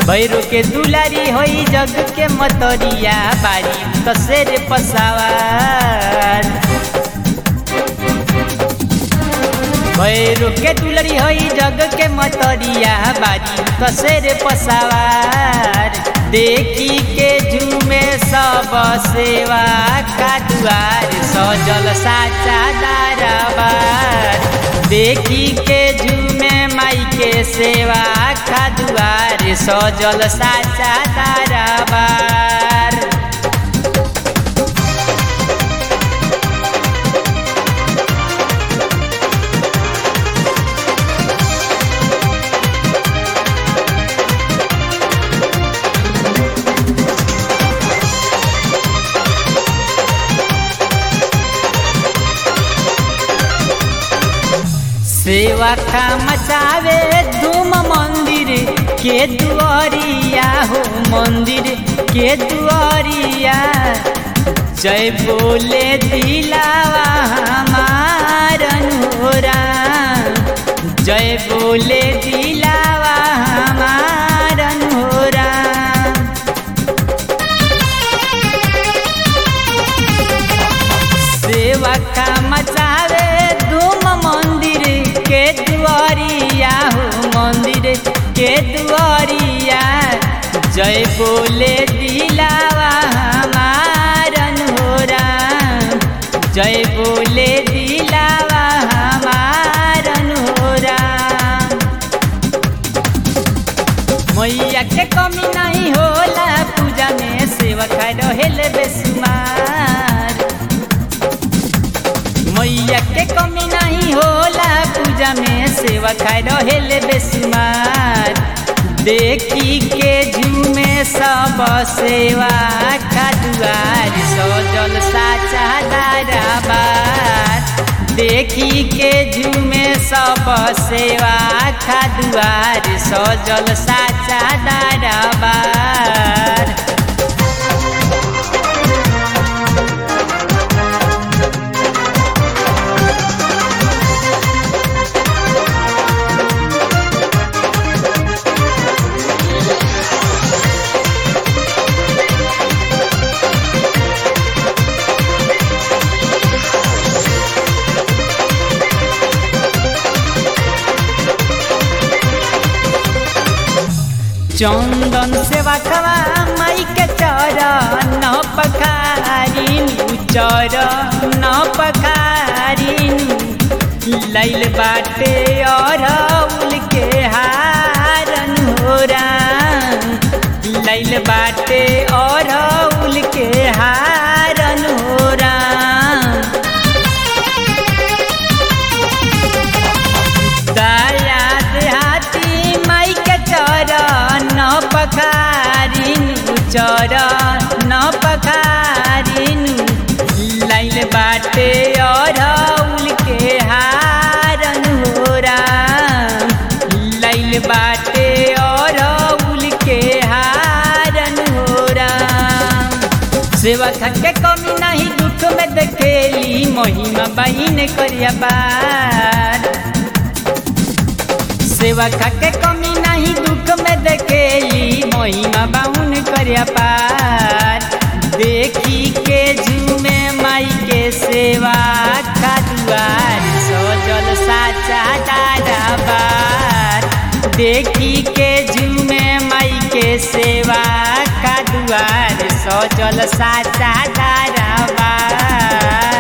भैरो के दुलारी होई जग के मतरिया बारी तसेर पसावार भैरो के दुलारी होई जग के मतरिया बारी तसेर पसावार देखी के झूमे सब सेवा का दुआर सजल साचा दाराबार देखी के झूमे माई के सेवा का दुआर सजल साचा दाराबार सेवा का मचावे धूम मंदिर के दुआरिया हो मंदिर के दुआरिया जय बोले दिलावा हमारन होरा जय बोले दिलावा हमारन होरा सेवा का मचावे धूम मंदिर के दुआरिया हो मंदिर के दुआरिया जय बोले दिलावा हमारन होरा जय बोले दिलावा हमारन होरा मैया के कमी नहीं होला पूजा में सेवा खाए रहेले बेसुमार मैया के कमी नहीं होला पूजा में सेवा खाए रहेले बेसुमार देखी के झूमे सब सेवा का दुआर सजल साचा दाराबार देखी के झूमे सब सेवा का दुआर सजल साचा दाराबार चंदन सेवा खवा माई के चरण पखारिन चरण पखारिन लैल बाटे और उल के हारन होरा लैल बाटे और उल के हारन होरा दया देहाती माई के चरण पखारिन चरण पखारिन लाइल बाटे और उल के हारन होरा लाइल बाटे और उल के हारन होरा सेवा के कमी नहीं दुख में देखेली महिमा बहिन करिया बार सेवा के कमी नहीं दुख में देखेली महिमा बाहुन करिया पार देखी के झूमे माई के सेवा का दुआर सजल साचा दाराबार देखी के झूमे माई के सेवा का दुआर सजल साचा दाराबार